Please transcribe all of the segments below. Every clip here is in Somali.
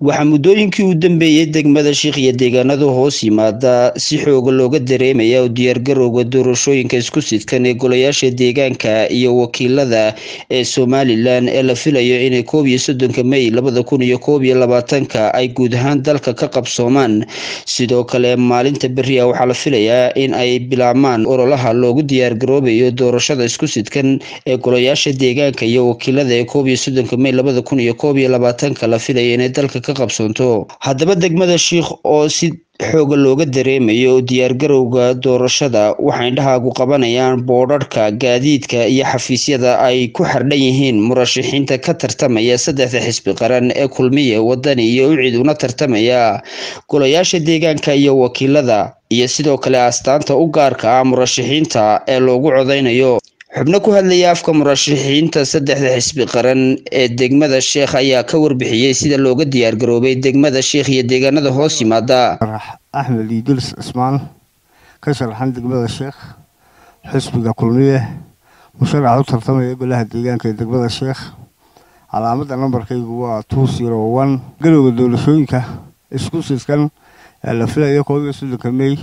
waxaa muddooyinkii u dambeeyey degmada shiikh iyo deegaanada hoos yimaada si xooga looga dareemaya oo diyaargarowga doorashooyinka isku sidkan ee golayaasha deegaanka iyo wakiilada ee somalilan ee la filayo inay koob iyo soddonka may labada kun iyo koob iyo labaatanka ay guud ahaan dalka ka qabsoomaan sidoo kale maalinta beri a waxaa la filayaa in ay bilaabmaan ololaha loogu diyaargaroobayo doorashada isku sidkan ee golayaasha deegaanka iyo wakiilada ee koob iyo soddonka may labada kun iyo koob iyo labaatanka la filaya inay dalka ka qabsoonto haddaba degmada shiikh oo si xooga looga dareemayo diyaargarowga doorashada waxay indhahaagu qabanayaan boodharhka gaadiidka iyo xafiisyada ay ku xardhan yihiin murashaxiinta ka tartamaya saddexda xisbi qaran ee kulmiya wadani iyo ucid una tartamaya golayaasha deegaanka iyo wakiilada iyo sidoo kale astaanta u gaarka ah murashaxiinta ee loogu codeynayo xubno ku hadlaya afka murashaxiinta saddexda xisbi qaran ee degmada sheekh ayaa ka warbixiyey sida looga diyaargaroobay degmada sheekh iyo deegaanada hoos yimaada axmed iidilis cismaan ka sharaxan degmada sheekh xisbiga kulmiye musharax u tartamaya golaha deegaanka ee degmada sheekh calaamada nambarkaygu waa two zero one galowga doorashooyinka isku sidkan ee la filayo koob iyo soddonka may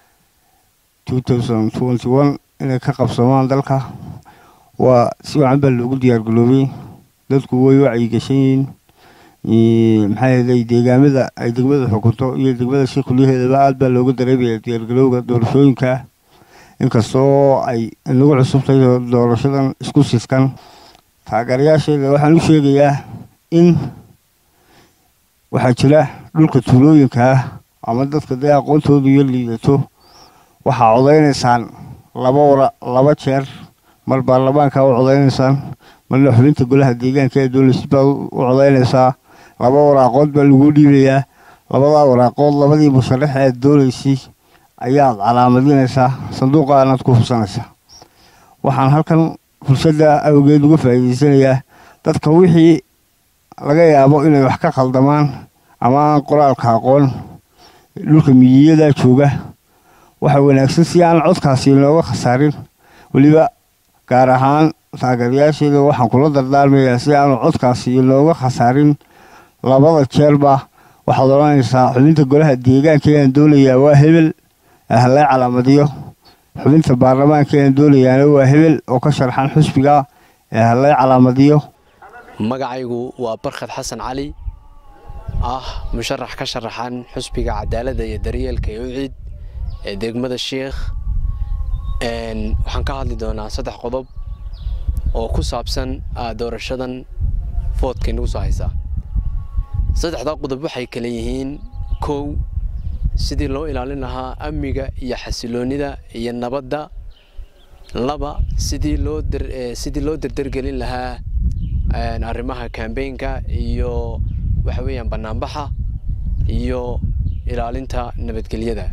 two thousand twenty one inay ka qabsamaan dalka waa si wacan baa loogu diyaargaloobay dadku way wacyigashan yihiin maxaa yeelay deegaamada ay degmada xukunto iyo degmada sheekh kulyaheedaba aad baa looga dareemaya diyaargalowga doorashooyinka inkastoo ay inagu cusubtay doorashadan isku sidkan taageerayaasheeda waxaan u sheegayaa in waxaa jira dhulka tuulooyinka ah ama dadka dee aqoontoodu iyo liidato waxaa codeynaysaan laba wara laba jeer mar baarlamaanka u codeynaysaan marna xubinta golaha deegaanka ee dowlashid baa u codeynaysaa laba waraaqood baa lagu dhiibayaa labadaa waraaqood labadii musharax eed doonaysay ayaad calaamadinaysaa sanduuqaanaad ku hubsanaysaa waxaan halkan fursadda awgeed uga faa'iideysanayaa dadka wixii laga yaabo inay wax ka khaldamaan ama aan qoraalka aqoon dhulka miyiyadaa jooga waxaa wanaagsan si aan codkaasi inooga khasaarin weliba gaar ahaan taageerayaasheeda waxaan kula dardaarmayaa si aanu codkaasi inooga khasaarin labada jeerba waxaad odhanaysaa xubinta golaha deegaanka eaan doonayaa waa hebel halay calaamadiyo xubinta baarlamaanka eaan doonayaana waa hebel oo ka sharxan xusbiga ee halay calaamadiyo magacaygu waa barkhad xasan cali ah musharax ka sharaxan xusbiga cadaaladda iyo daryeelka ee uciid ee degmada sheikh waxaan ka hadli doonaa saddex qodob oo ku saabsan doorashadan foodka inagu soo haysaa saddexdaa qodob waxay kale yihiin kow sidii loo ilaalin lahaa amniga iyo xasiloonnida iyo nabadda laba sidii loo sidii loo derdergelin lahaa arrimaha kambeynka iyo waxa weeyaan bannaanbaxa iyo ilaalinta nabadgelyada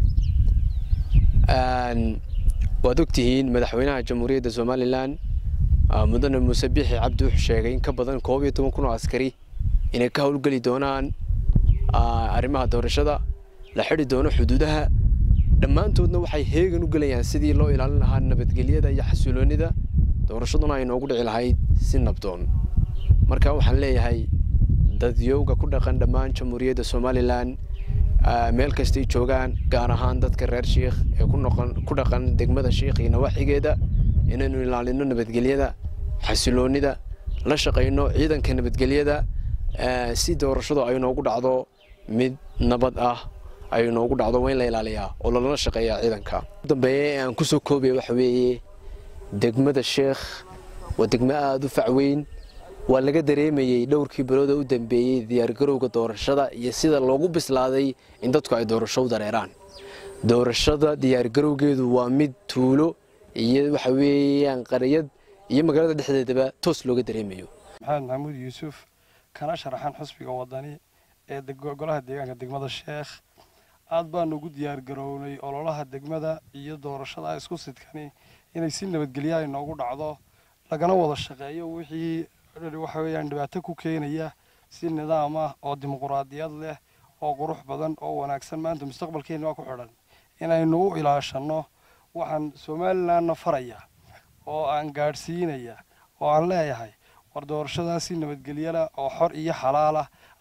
waad ogtihiin madaxweynaha jamhuuriyadda somalilan mudane muuse bixi cabdi wuxuu sheegay in ka badan koob iyo toban kun oo askari inay ka howlgeli doonaan arrimaha doorashada la xidhi doono xuduudaha dhammaantoodna waxay heegan u gelayaan sidii loo ilaalin lahaa nabadgelyada iyo xasiloonnida doorashaduna ay noogu dhici lahayd si nabdoon marka waxaan leeyahay dadyowga ku dhaqan dhammaan jamhuuriyadda somalilan meel kastay joogaan gaar ahaan dadka reer shiikh ee ku dhaqan degmada shiikh iyo nawaaxigeeda inaynu ilaalino nabadgelyada xasiloonnida la shaqayno ciidanka nabadgelyada si doorashadu ay noogu dhacdo mid nabad ah ay noogu dhacdo waa in la ilaaliyaa oo lalala shaqeeyaa ciidanka dambeeye ee aan kusoo koobaya waxa weeye degmada sheekh waa degmo aada u facweyn waa laga dareemayey dhowrkii bilooda u dambeeyey diyaargarowga doorashada iyo sida loogu bislaaday in dadku ay doorasho u dareeraan doorashada diyaargarowgeedu waa mid tuulo iyo waxa weeyaan qariyad iyo magaalada dhexdeedaba toos looga dareemayo maxamed maxamuud yuusuf kana sharaxan xusbiga wadani ee golaha deegaanka degmada sheekh aad baanu ugu diyaargarownay ololaha degmada iyo doorashada isku sidkani inay si nabadgelya ay noogu dhacdo lagana wada shaqeeyo wixii waxa weeyaan dhibaato ku keenaya si nidaam ah oo dimuquraadiyad leh oo qurux badan oo wanaagsan maanta mustaqbalkeena waa ku xidhan inaynu u ilaashanno waxaan somalilandna faraya oo aan gaadhsiinaya oo aan leeyahay war doorashadaasi nabadgelyala oo xor iyo xalaalah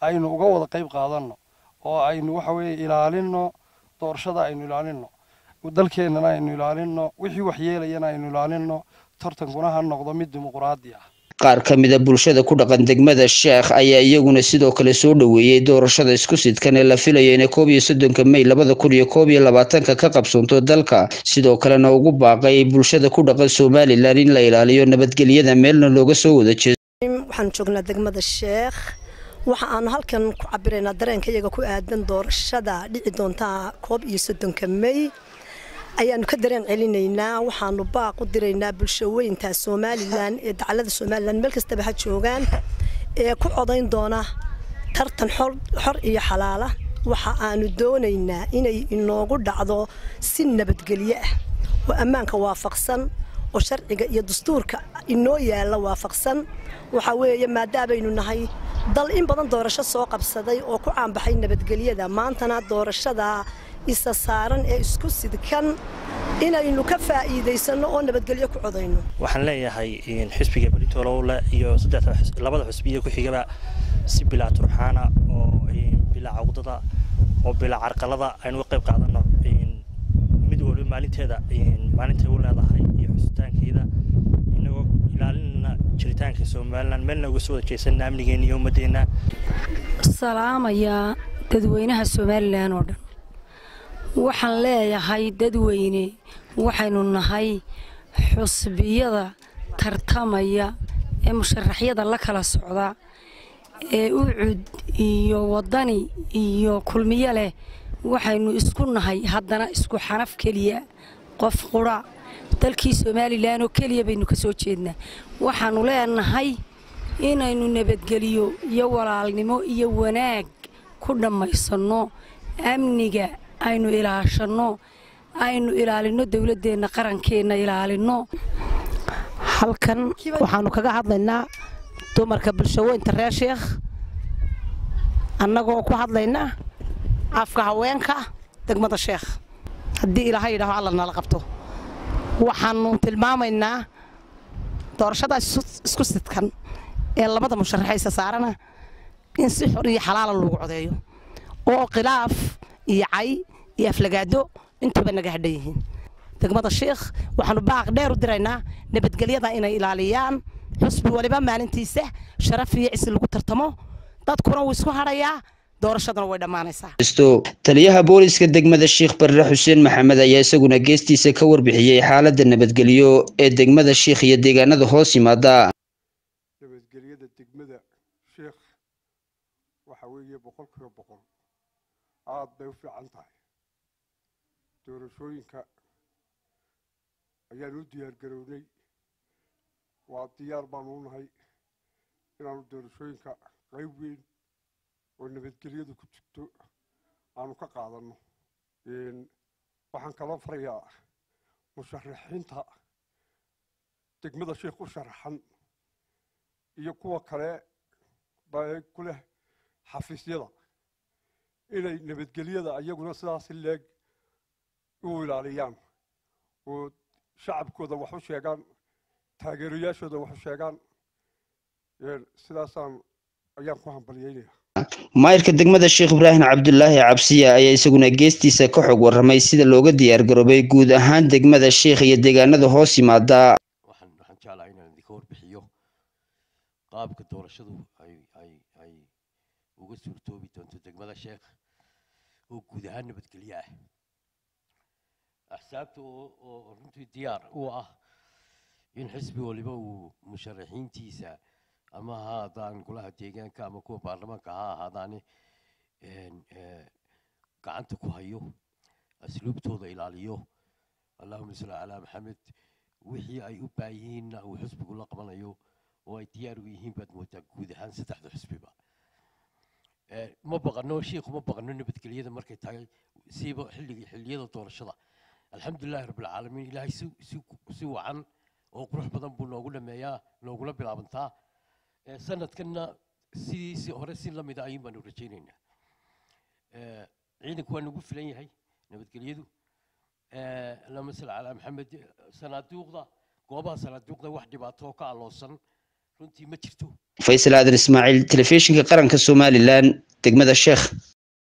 aynu uga wada qayb qaadanno oo aynu waxa weeye ilaalinno doorashada aynu ilaalinno dalkeennana aynu ilaalinno wixii waxyeelayana aynu ilaalinno tartankuna ha noqdo mid dimuquraadi ah qaar ka mida bulshada ku dhaqan degmada sheekh ayaa iyaguna sidoo kale soo dhoweeyey doorashada isku sidkan ee la filayo inay koob iyo soddonka mey labada kun iyo koob iyo labaatanka ka qabsoonto dalka sidoo kalena ugu baaqay bulshada ku dhaqan somalilan in la ilaaliyo nabadgelyada meelna looga soo wada jeedo waxaan joognaa degmada sheekh waxa aanu halkan ku cabiraynaa dareenka iyaga ku aadan doorashada dhici doonta koob iyo soddonka mey ayaanu ka dareen celinaynaa waxaanu baaq u diraynaa bulshaweynta somalilan ee dacalada somalilan meel kastaba ha joogaan ee ku codayn doona tartan xor iyo xalaala waxa aanu doonaynaa inay inoogu dhacdo si nabadgelyo ah oo ammaanka waafaqsan oo sharciga iyo dastuurka inoo yaalla waafaqsan waxa weeye maadaabaynu nahay dal in badan doorasho soo qabsaday oo ku caanbaxay nabadgelyada maantana doorashada isa saaran ee isku sidkan inaynu ka faa'iidaysanno oo nabadgelyo ku codayno waxaan leeyahay xisbiga beritolowle iyo labada xusbiya ku xigaba si bilaa turxaana oo bilaa cawdada oo bilaa carqalada aynu uga qayb qaadanno mid waliba maalinteeda maalintay u leedahay iyo xusitaankeeda inagoo ilaalinana jiritaanka somalilan meelna uga soo wada jeesanna amnigeena iyo ummadeenna salaamayaa dadweynaha somalilan oo dhan waxaan leeyahay dadweyne waxaynu nahay xusbiyada tartamaya ee musharaxyada la kala socda ee ucud iyo wadani iyo kulmiyo leh waxaynu isku nahay haddana isku xanaf keliya qof qura dalkii somalilan oo keliya baynu ka soo jeednaa waxaannu leenahay inaynu nabadgeliyo iyo walaalnimo iyo wanaag ku dhammaysanno amniga aynu ilaashanno aynu ilaalinno dowladdeenna qarankeenna ilaalinno halkan waxaannu kaga hadlaynaa dumarka bulshaweynta reer sheekh annagoo ku hadlayna afka haweenka degmada sheekh haddii ilaahay yidhaaho alla nala qabto waxaannu tilmaamaynaa doorashadaas isku sidkan ee labada musharaxaysa saarana in si xor iyo xalaala loogu codeeyo oo khilaaf iyo cay iyo aflagaado intuuba naga hadhan yihiin degmada sheekh waxaanu baaq dheer u diraynaa nabadgelyada inay ilaaliyaan xusbi waliba maalintiisa sharaf iyo cisi lagu tartamo dadkuna wuu isku hadhayaa doorashadana way dhammaanaysaa taliyaha booliska degmada sheekh barre xuseen maxamed ayaa isaguna geestiisa ka warbixiyey xaaladda nabadgelyo ee degmada sheekh iyo deegaanada hoos yimaada nabadgelyada degmada sheekh waxa weeye boqolkiiba boqol aada bay u fiican tahay doorashooyinka ayaan u diyaar garownay waa diyaar baanu u nahay inaanu doorashooyinka qayb weyn oo nabadgelyadu ku jirto aanu ka qaadanno waxaan kaloo farayaa musharaxiinta degmada sheekh u sharaxan iyo kuwa kale baa ku leh xafiisyada inay nabadgelyada iyaguna sidaasi leeg u ilaaliyaan oo shacabkooda wax u sheegaan taageerayaashooda wax u sheegaan sidaasaan ayaan ku hambalyeynaya maayirka degmada sheekh ibraahim cabdulaahi cabsiya ayaa isaguna geestiisa ka xog warramay sida looga diyaar garoobay guud ahaan degmada sheekh iyo deegaanada hoos yimaada waxaan waxaan jeclahay inaan idinka warbixiyo qaabka doorashadu ay ay ay uga suurtoobi doonto degmada sheekh oo guud ahaan nabadgelyo ah axsaabta oo oo runtii diyaar u ah in xisbi waliba uu musharaxiintiisa ama ha ahaadaan golaha deegaanka ama kuwa baarlamaanka ha ahaadaane gacanta ku hayo asluubtooda ilaaliyo allahuma salli calaa maxamed wixii ay u baayihiinna uu xisbigu la qabanayo oo ay diyaar u yihiin baad moodaa guud ahaan saddexda xisbiba ma baqano shiikhu ma baqano nabadgelyada markay tahay siiba xilliga xilliyada doorashada alxamdulilahi rabbilcaalamiin ilaahay si si si wacan oo qurux badan buu noogu dhameeyaa noogula bilaabantaa sanadkanna sidiisii hore si la mida ayuun baanu rajaynaynaa ciidanku waa nagu filan yahay nabadgelyadu allahuma salli calaa maxamed sanaaduuqda goobaha sanaaduuqda wax dhibaato oo ka aloosan runtii ma jirto faysal aadan ismaaciil telefishinka qaranka somalilan degmada sheekh